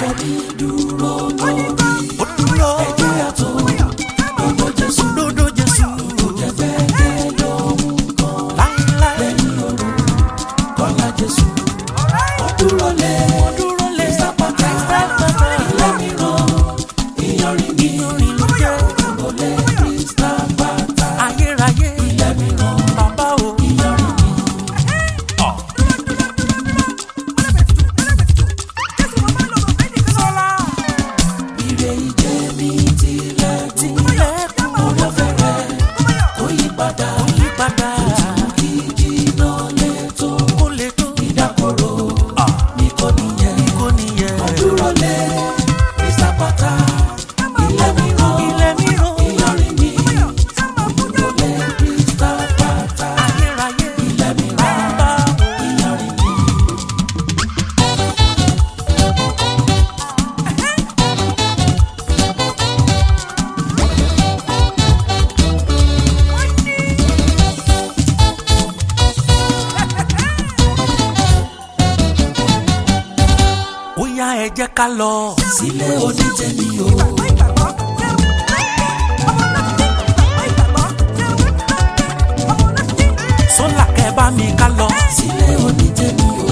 ọkọ mi dúró lórí ó dúró ẹ̀jẹ̀ àtò gbogbo jésù lódò jésù jẹ́gbẹ́kẹ́ lóhun kan láíláí lẹ́yìn òru kọ́lá jésù ó dúró lé ó dúró lé sápátá sápátá ilé mìíràn ìyanrìn mi ìrìn ló jẹ́ dúró lé sápátá ayérayé ilé mìíràn bàbá o. ìyanrìn mi. Ire ìjẹ́ mi tilẹ̀ tí tilẹ̀kùn orí ọ̀fẹ́ rẹ̀ kò yí padà yípadà kí jìnnà lè tó kó lè tó ìdákọ̀ró ní kò níyẹn. kó nìyẹn. Dúró lé ìsàpàtà ilé mìíràn ilé mìíràn ìyanrìn mi. Dúró lé ìsàpàtà ayérayé ilé mìíràn bàbá o. ìyanrìn mi. ó yá ẹ jẹ́ ká lọ. Sílé onítẹ̀mí o. sólà kẹ́ bá mi ká lọ. Sílé onítẹ̀mí o.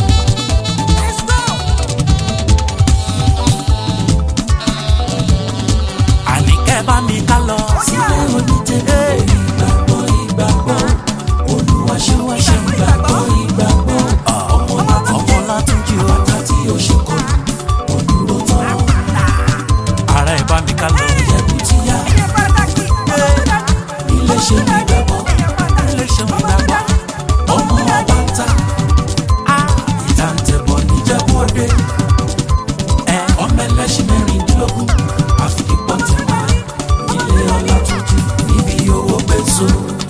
àní kẹ́ bá mi ká lọ. Sílé onítẹ̀mí o. Ìgbàgbọ́ ìgbàgbọ́ Olúwa ṣe wá ṣe ìgbàgbọ́ ìgbàgbọ́. Ọmọ láti ọmọ látúnjì o. bàtà tí ó ṣe kọ́. Òdúró tán ara ẹ bá mi ká lọ. ẹ̀bùn ti yá. Ilé ṣe ìgbàgbọ́. ilé ṣe ń gbàgbọ́. Ọmọ ọba ń ta. Ìtàǹtẹ̀bọ̀ níjẹ̀bú òde. ẹ Ọmọ ẹlẹ́ṣin mẹ́rìndínlógún. Àfikún pọ̀ tí wọ́n. Ilé ọlá tuntun níbi owó gbé so.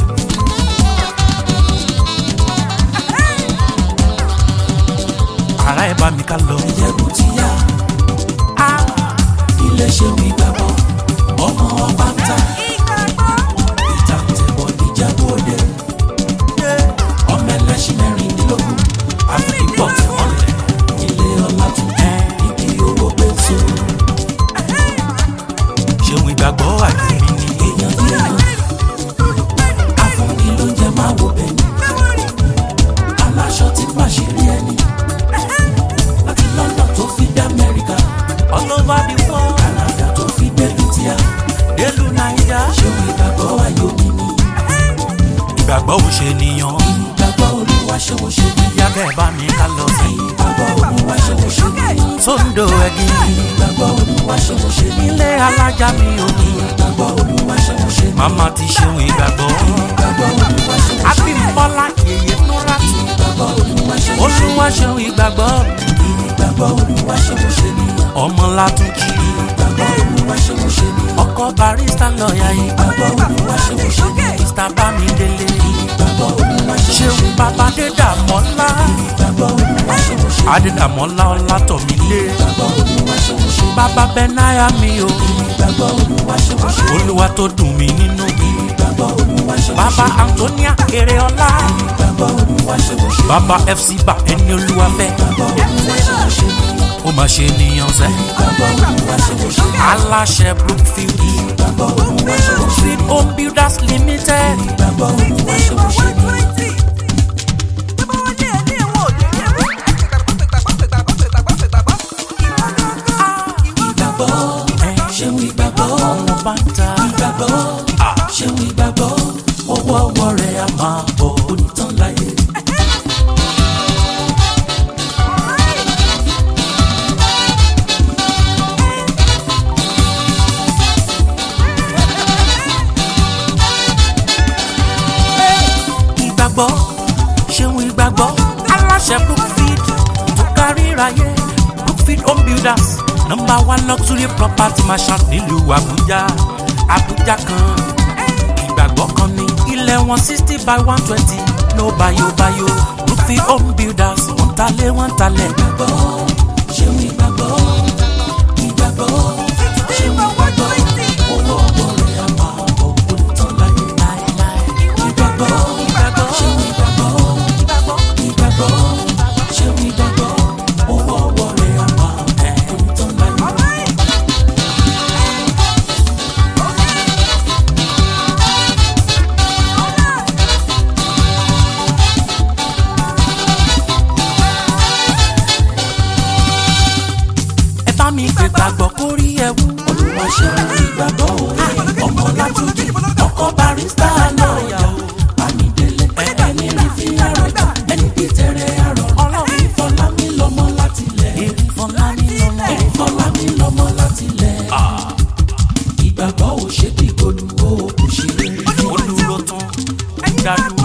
ara ẹ bá mi ká lọ. Ẹ̀bùn ti yá. Ilé ṣe ìgbàgbọ́. Ọmọ ọba ń ta. Ìtàǹtẹ̀bọ̀ níjẹ̀bú òde. Ọmọ ẹlẹ́ṣin mẹ́rìndínlógún. Àfikún pọ̀ tí wọ́n lẹ̀. Ilé ọlá tuntun níbi owó gbé so. ṣeun ìgbàgbọ́ àjò mi ni. Èèyàn bí èèyàn. Afúnni ló jẹ máa wo bẹ̀yìn. Aláṣọ tí pàṣírí ẹni. Láti London tó fi dé Amẹ́ríkà. all over the world Canada tó fi dé Lutia. délùú naija. Ṣéun ìgbàgbọ́ ayọ̀ mi ni. ìgbàgbọ́ ò ṣe nìyàn. Ìgbàgbọ́ olúwa ṣe wo ṣe bí. ìyá kẹ́ bá mi ká lọ. Ìgbàgbọ́ olúwa ṣe wo ṣe bí. sóńdò ẹ̀gìn Ìgbàgbọ́ olúwa ṣe wo ṣe bí. ilé alájà mi ò ní. Ìgbàgbọ́ olúwa ṣe wo ṣe bí. màmá ti ṣeun ìgbàgbọ́. Ìgbàgbọ́ olúwa ṣe wo ṣe bí. abímbọ́lá yèyé núra. Ìgbàgbọ́ olúwa ṣe wo ṣe bí. olúwa ṣeun ìgbàgbọ́. Ìgbàgbọ́ olúwa ṣe wo ṣe bí. ọmọ látúnjì. Ìgbàgbọ́ olúwa ṣe wo ṣe bí. ọkọ barista lọ́ọ̀yà yìí. Ìgbàgbọ́ olúwa ṣe wo ṣe bí. mr bámidélé. Ìgbàgbọ́ olúwa ṣe wo ṣe ṣeun bí. bàbá dédàmọ́lá. Ìgbàgbọ́ olúwa ṣe wo ṣe bí. adédàmọ́lá ọlátọ̀mílé. Ìgbàgbọ́ olúwa ṣe wo ṣe bí. bàbá bẹ́náyà mi o. Ìgbàgbọ́ olúwa ṣe wo ṣe bí. olúwa tó dùn mí nínú. Ìgbàgbọ́ olúwa ṣe wo ṣe bí. bàbá antonia eréọlá. Ìgbàgbọ́ olúwa ṣe wo ṣe bí. bàbá fc bá ẹni olúwa fẹ́. Ìgbàgbọ́ olúwa ṣe wo ṣe bí. ó máa ṣe nìyàn sẹ́. Ìgbàgbọ́ olúwa ṣe wo ṣe bí. aláṣẹ brookfield. Ìgbàgbọ́ olúwa ṣe wo ṣe bí. brookfield home builders limited. Ìgbàgbọ́ olúwa ṣe wo ṣe bí. Ìgbàgbọ́ ṣeun ìgbàgbọ́. ọmọ bá ń ta. Ìgbàgbọ́ ṣeun ìgbàgbọ́. Owó ọwọ́ rẹ̀ á máa bọ̀ onítàn láyé. ìgbàgbọ́ ṣeun ìgbàgbọ́ aláṣẹ brookfield tó kárí ráyé brookfield home builders number one luxury property marshal nílùú àbújá àbújá kan ìgbàgbọ́ kan ní ilẹ̀ wọn sixty by one twenty no bayo bayo brookfield home builders wọ́n talé wọ́n talẹ̀. Ìgbàgbọ́ ṣeun ìgbàgbọ́. Ìgbàgbọ́ ṣeun ìgbàgbọ́. Owó ọwọ́ rẹ̀ á máa bọ̀ onítàn láyé. Ìgbàgbọ́ ṣeun ìgbàgbọ́. Ìgbàgbọ́ ṣeun ìgbàgbọ́. Owó ọwọ́ rẹ̀ á máa bọ̀ onítàn ṣe ìgbàgbọ́ òwe ọmọ látúndì ọkọ barista lọ́ọ̀yà bámidélé ẹni rí fi àròjà ẹni bí tẹ̀rẹ̀ àrọ̀ Ọlọ́run. ìfọlámi lọ́mọ láti lẹ̀ èrè fọlá ní lọ́mọ. ìfọlámi lọ́mọ láti lẹ̀ ìgbàgbọ́ ò ṣe bí gbólúgbó kò ṣe rere ó dúró tán dádúró.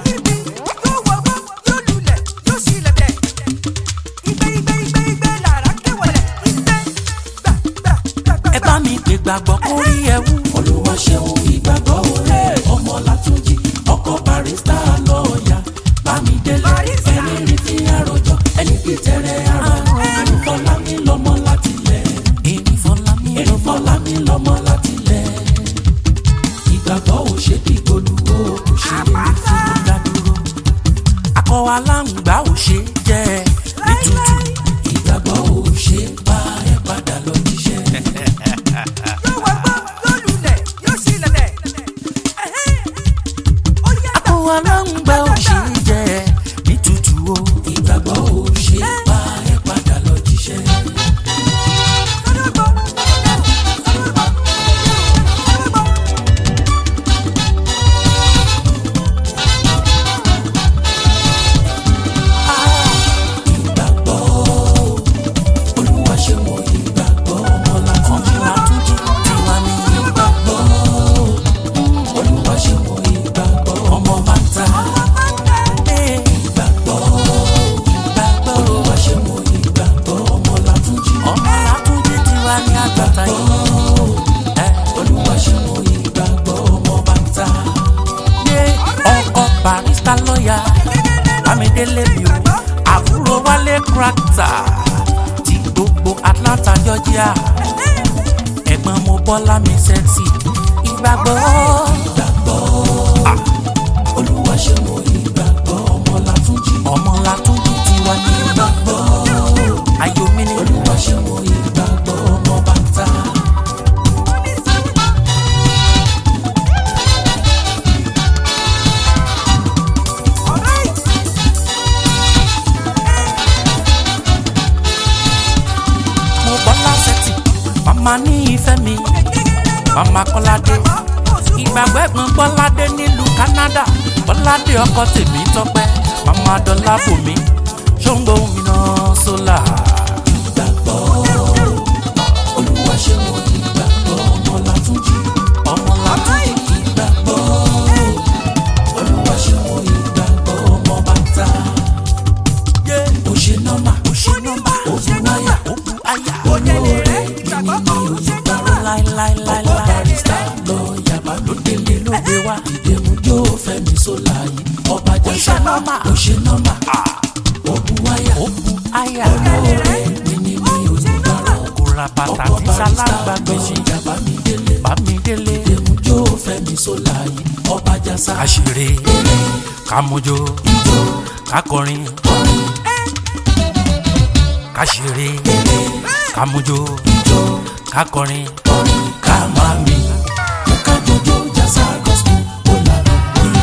ẹ bá mi pè gbàgbọ́ kórí ẹ wú. olúwa ṣeun ìgbàgbọ́ òwe ọmọ látúndì ọkọ barista lọ́ọ̀yà bámidélé ẹni rí fi àròjọ ẹni bí tẹ̀rẹ̀ àrọ̀ ìfọlámi lọ́mọ láti lẹ̀ èrè fọlá ní lọ́mọ. ìfọlámi lọ́mọ láti lẹ̀ ìgbàgbọ́ ò ṣe bí gbólúgbó kò ṣe rere fún ó dádúró. akọ aláǹgbá ò ṣe jẹ ní tútù. ìgbàgbọ́ ò ṣe bá ẹ padà lọ jíṣẹ́. akọ aláǹgbá ò ṣe jẹ ní tútù o. ìgbàgbọ́ ò ṣe bá ẹ padà lọ jíṣẹ́. ìgbàgbọ́ olúwa ṣe mọ ìgbàgbọ́ ọmọ látúndì látúndì tiwa ní. ìgbàgbọ́ olúwa ṣe mọ ìgbàgbọ́ ọmọ bàtà ìgbàgbọ́ ìgbàgbọ́ olúwa ṣe mọ ìgbàgbọ́ ọmọ látúndì ọmọ látúndì tiwa ní àgbàtà yìí. ẹ olúwa ṣe mọ ìgbàgbọ́ ọmọ bàtà yé ọkọ barista lọ́ọ̀yà bámidélé mi o àbúrò wálé krakta ti gbogbo atlanta georgia ẹ̀gbọ́n mo bọ́lá mi sẹ́tì ìgbàgbọ́ ìgbàgbọ́ olúwa ṣe mọ ìgbàgbọ́ ọmọ látúndì ọmọ látúndì tiwa ní ìgbàgbọ́ ayọ̀ mi ni olúwa ṣe mọ ìgbàgbọ́ ọmọ bàtà. mo bọ́lá sẹ́tì màmá ní ìfẹ́ mi màmá kọ́ládé ìgbàgbọ́ ẹ̀gbọ́n bọ́ládé nílùú canada bọ́ládé ọkọ tèmi tọ́pẹ́ màmá dọ́là bòmí ṣóńgbó mi náà sólà. ìgbàgbọ́ olúwa ṣe mọ ìgbàgbọ́ ọmọ látúndì ọmọ látúndì ìgbàgbọ́ olúwa ṣe mọ ìgbàgbọ́ ọmọ bàtà ó ṣe nọ́mà kò ṣe nọ́mbà ó bu wáyà ó bu àyà olóore yìí ní onígbàrọ̀ ọkọ̀ láíláíláíláí barista lọ́ọ̀yà bámidélé ló gbé wá ìdèmújó fẹ́mi sólà yìí ọba jẹ́sà ṣe nọ́mà. ó ṣe nọ́mà ó bu wáyà ó bu àyà olóore yìí ní onígbàrọ̀ kò ra bàtà ọkọ̀ tí barista sálágbá gbèsè lọ́ọ̀yà bámidélé bámidélé ìdèmújó fẹ́mi sólà yìí ọba jẹ́sà àṣírí kàmójó ìjọ kakọrin orin kàṣírí kàmójó ìjọ kakọrin orin ká máa mi ká jọjọ jásà gospel ó lànà oyin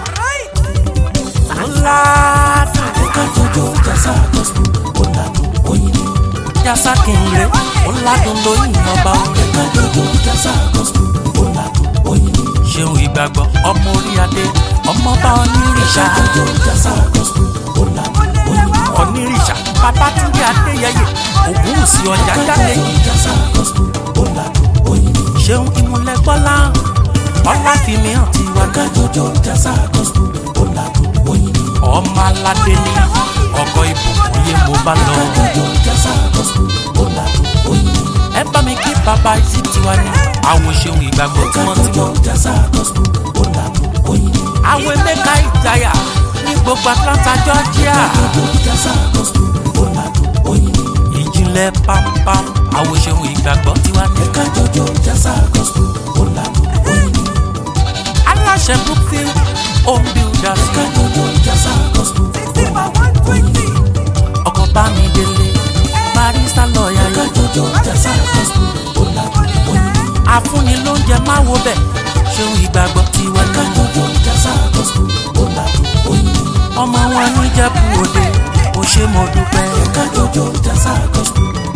ọ̀làdùn ká jọjọ jásà gospel ó lànà oyin jásá kìnìún ọ̀làdùn lóyìn ọba orin ká jọjọ jásà gospel ó lànà oyin ṣeun ìgbàgbọ́ ọmọ orí adé ọmọọba onírìṣà ká jọjọ jásà gospel ó lànà oyin onírìṣà babatunde adéyẹyẹ ògúnwùsì ọjà ká jáde jọjọ jásà gospel ó lànà oyin ṣeun ìmúlẹ̀gbọ́lá ọláfíìmí hàn ti wá ká jọjọ jásà gospel ó lànà oyin ọmọ aládé ní ọkọ ìbùkún yé mo bá lọ ká jọjọ jásà gospel ó lànà oyin ẹ bá mi kí bàbá ìsì tiwa ní àwọn ṣeun ìgbàgbọ́ ká jọjọ tímọ́tímọ́ jásà gospel ó lànà oyin àwọn emeka ìjayà ní gbogbo atlanta georgia jọjọ jásà gospel ó lànà oyin ìjìnlẹ̀ pampam àwọn ṣeun ìgbàgbọ́ tiwa ní ká jọjọ jásà gospel ó lànà oyin aláṣẹ brookfield home builders ká jọjọ jásà gospel ó lànà oyin ọkọ̀ bá mi délé barista lọ́ọ̀yà ká yẹn jọjọ jásà gospel ó lànà oyin àfúnni lóúnjẹ máa wo bẹ̀ ṣeun ìgbàgbọ́ tiwa ká ní jọjọ jásà gospel ó lànà oyin ọmọ wọn níjẹ̀bú òde ó ṣe mo dúpẹ́ ká jọjọ jásà gospel